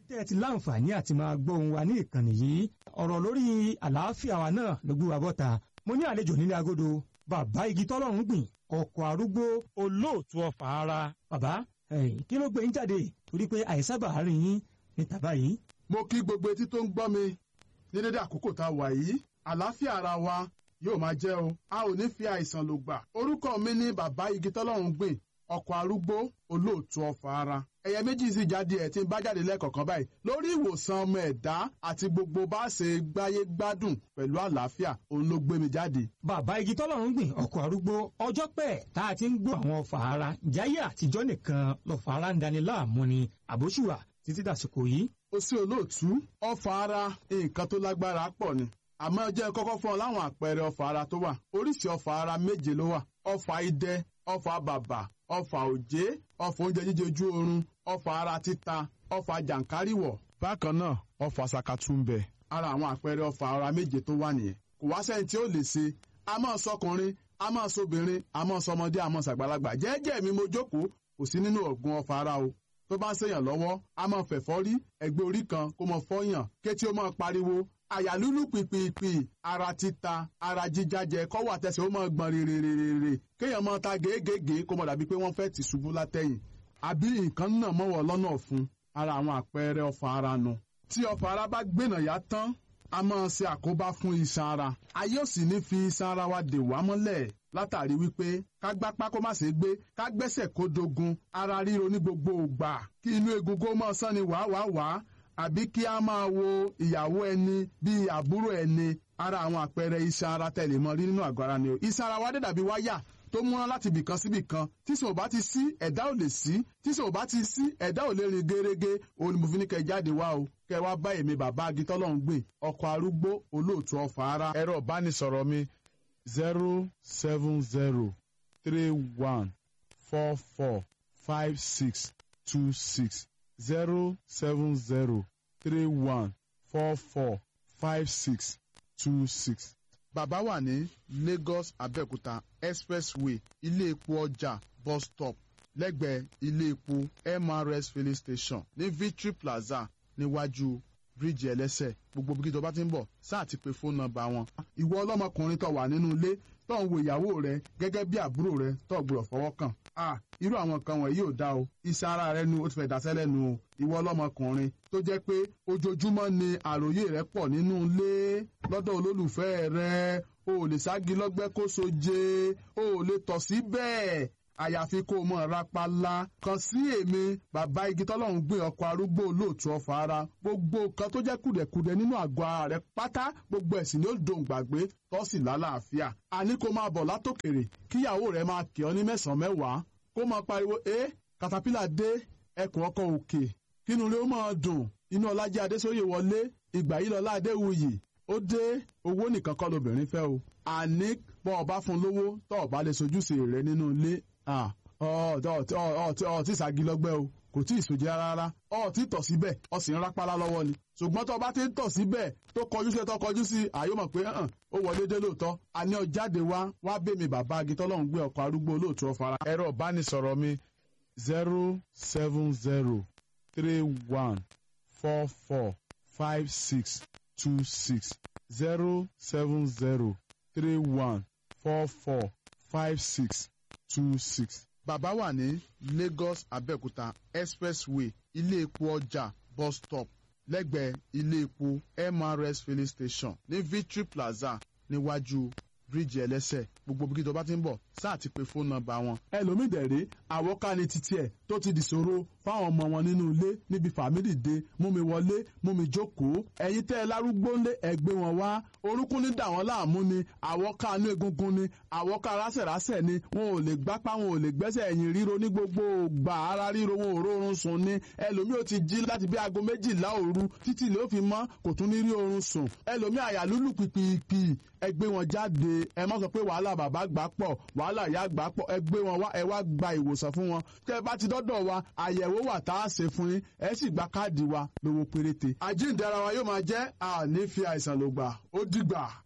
tẹ́ ẹ ti láǹfààní àti máa gbọ́ ohùn wa ní ìkànnì yìí ọ̀rọ̀ lórí àlàáfíà wa náà ló gbé wa bọ́ta mo ní àlejò nílé agodo bàbá igi tọ́lọ́run gbìn ọkọ̀ arúgbó olóòtú ọ̀fà ara bàbá kí ló gbé yín jáde torí pé àìsábà rìn yín ní tàbá yìí. mo kí gbogbo etí tó ń gbọ́ mi ní dédé àkókò tá a wà yìí àlàáfíà ara wa yóò máa jẹ́ o a ò ní fi àìsàn lò gbà orúkọ mi ní bàbá igi tọ́lọ́run gbìn ọkọ̀ arúgbó olóòtú ọ̀fà ara ẹ̀yẹ méjì sì jáde ẹ̀ tí ń bá jáde lẹ́ẹ̀kọ̀kan báyìí lórí ìwòsàn ọmọ ẹ̀dá àti gbogbo bá ṣe gbáyé gbádùn pẹ̀lú àlàáfíà òun ló gbé mi jáde. bàbá igi tọ́lọ́run gbìn ọkọ̀ arúgbó ọjọ́ pẹ́ tá a ti ń gbọ́ àwọn ọ̀fà ara jáyé àtijọ́ nìkan lọ́fà ara ń dani láàmú ni àbóṣùwà títí dàsìkò yìí. ó sì olóòtú ọ̀fà ara nǹkan tó lágbára pọ̀ ni àmọ́ jẹ́ kọ́kọ́ fún ọ láwọn àpẹẹrẹ ọ̀fà ara tó wà oríṣi ọ̀fà ara méje ló wà ọ̀fà idẹ ọ̀fà bàbà ọ̀fà òjé ọ̀fà oúnjẹ jíjẹ ojú oorun ọ̀fà ara títa ọ̀fà jàǹkáríwọ̀. bákan náà ọ̀fà sàkàtúmbẹ̀. ara àwọn àpẹẹrẹ ọ̀fà ara méje tó wà nìyẹn kò wá sẹ́yìn tí ó lè ṣe a máa sọkùnrin a máa sọbìnrin a máa sọmọdé a máa sàgbàlagbà jẹ́ẹ́jẹ́ mi mo jókòó kò sí nínú ọ̀gbun ọ̀fà ara o tó bá ń ṣèyàn lọ́wọ́ a máa fẹ̀fọ́ rí ẹgbẹ́ orí kan kó máa fọ́yàn kétí ó máa pariwo àyà lúlù pìpìpì ara títa ara jíjájẹ kọ́wọ́ àtẹsẹ̀ ó máa gbọ̀n rèrèrèrè kéèyàn máa ta gèégèé kó máa dàbí pé wọ́n fẹ́ tì ṣubú látẹ̀yìn àbí nǹkan náà mọ́wọ́ lọ́nà fún ara àwọn àpẹẹrẹ ọ̀fà ara nu. tí ọ̀fà ara bá gbénà yá tán a máa ṣe àkóbá fún iṣan ara ayé ò sì ní fi iṣan ara wa dè wá mọ́lẹ̀ látàrí wípé ká gbápá kó má ṣe gbé ká gbẹ́sẹ̀ kó dogun ara ríro ní gbogbo ògbà kí inú egungun máa sán ni wàá wàá wàá àbí kí a máa wo ìyàwó ẹni bíi àbúrò ẹni ara àwọn àpẹẹrẹ iṣan ara tẹ̀lé mọ́ rí nínú àgọ́ ara ni o iṣan ara wa dé dàbí wáyà tó múná láti ibìkan sí ibìkan tí sò bá ti sí ẹ̀dá ò lè sí tí sò bá ti sí ẹ̀dá ò lè rìn gẹ́rẹ́gẹ́ òun ni mo fi ní kẹ́ jáde wá o kẹ́ wá bá èmi bàbá agitọ́lọ́hún gbìn ọkọ̀ arúgbó olóòtú ọ̀fà ara. ẹ̀rọ ìbánisọ̀rọ̀ mi zero seven zero three one four four five six two six zero seven zero three one four four five six two six. Bàbá wà ní Lagos Abẹ́òkúta expressway ilé epo ọjà bus stop lẹ́gbẹ̀ẹ́ ilé epo MRS filling station ní Victory Plaza níwájú bíríìjì ẹlẹ́sẹ̀ gbogbo bí kí tó bá ti ń bọ̀ sáà ti pe fóònù nọ́mbà wọn. Ìwọ ọlọ́mọkùnrin tó wà nínú ilé tó ń wo ìyàwó rẹ gẹ́gẹ́ bí àbúrò rẹ tó gbọ́dọ̀ fọwọ́ kàn. a irú àwọn nǹkan wọ̀nyí ò dá o iṣan ara rẹ nu ó ti fẹ́ dasẹ́ lẹ́nu o ìwọ ọlọ́mọkùnrin tó jẹ́ pé ojoojúmọ́ ni àròyé rẹ pọ̀ nínú ilé lọ́dọ̀ olólùfẹ́ rẹ o ò lè sági lọ́gbẹ́ kó soje o ò lè tọ̀ sí bẹ́ẹ̀ àyàfi kó o mọ̀ rapala kan sí èmi bàbá igi tọ́lọ́run gbé ọkọ̀ arúgbó olóòtú ọ̀fà ara gbogbo nǹkan tó jẹ́ kùdẹ̀kùdẹ̀ nínú àgọ́ ara rẹ pátá gbogbo ẹ̀sìn ni ó dòun gbàgbé tọ́sí lálàáfíà àní kó máa bọ̀ látòkèrè kíyàwó rẹ máa kì ọ́ ní mẹ́sàn-án mẹ́wàá kó máa pariwo ẹ katapila dé ẹkùn ọkọ̀ òkè kínú rẹ ó máa dùn inú ọlájẹ adésóyè wọlé ìgbà yìí lọlá adéwuyì ó dé owó nìkan kọ́ lobìnrin fẹ́ o àní bọ́ ọba fún lówó tọ́ ọba lè sojúṣe rẹ nínú ilé ọtí ìságilọ́gbẹ́ o kò tí ì sòjẹ́ rárá ọtí tọ̀ síbẹ̀ ọ sì ń rápálá lọ́wọ́ ni ṣùgbọ́n tó bá ti ń tọ̀ síbẹ̀ tó kọjú sí tó kọjú sí àyè mọ̀ pé ó wọlé dé lóòótọ́ àní ọjáde wá wá bèmí bàbá agitọ́lọ́hún gbé ọkọ̀ arúgbó olóòtú ọ̀fara. ẹ̀rọ ìbánisọ̀rọ̀ mi zero seven zero three one four four five six two six zero seven zero three one four four five six two six. Bàbá wà ní Lagos Abẹ́òkúta expressway ilé epo ọjà bus stop lẹ́gbẹ̀ẹ́ ilé epo MRS filling station ní Victory Plaza níwájú bíríìjì ẹlẹ́sẹ̀ gbogbo bí kí tó bá ti ń bọ̀ sáà ti pe fóònù nọ́mbà wọn. ẹlòmíì dẹ̀rẹ́ àwọ̀ká ni títí ẹ̀ tó ti dìṣòro fáwọn ọmọ wọn nínú ilé níbi fàmílì dé mú mi wọlé mú mi jókòó ẹ̀yin tẹ́ ẹ lárúgbó ńlé ẹgbẹ́ wọn wá orúnkún ní dà wọ́n láàmú ni àwọ̀ká inú egungun ni àwọ̀ká rásẹ̀rásẹ̀ ni wọn ò lè gbápá wọn ò lè gbẹ́sẹ̀ ẹ̀yìn ríro ní gbogbo gbà ara ríro wọn ò rórun sùn ni ẹlòmíì ò ti jí láti bí aago méjìlá òru títí ló fi mọ́ kò tún ní rí oorun sùn ẹlòmíì àyà lúlù pìpìpì ẹ gbé wọn jáde ẹ má sọ pé wàhálà bàbá gbà pọ̀ wàhálà ìyá gbà pọ̀ ẹ gbé wọn wá ẹ wá gba ìwòsàn fún wọn kẹ bá ti dọ́dọ̀ wa àyẹ̀wò wà tá a ṣe fún yín ẹ sì gba káàdì wa lówó péréte. àjíǹde ara wa yóò máa jẹ́ àní fi àìsàn lògbà ó dìgbà.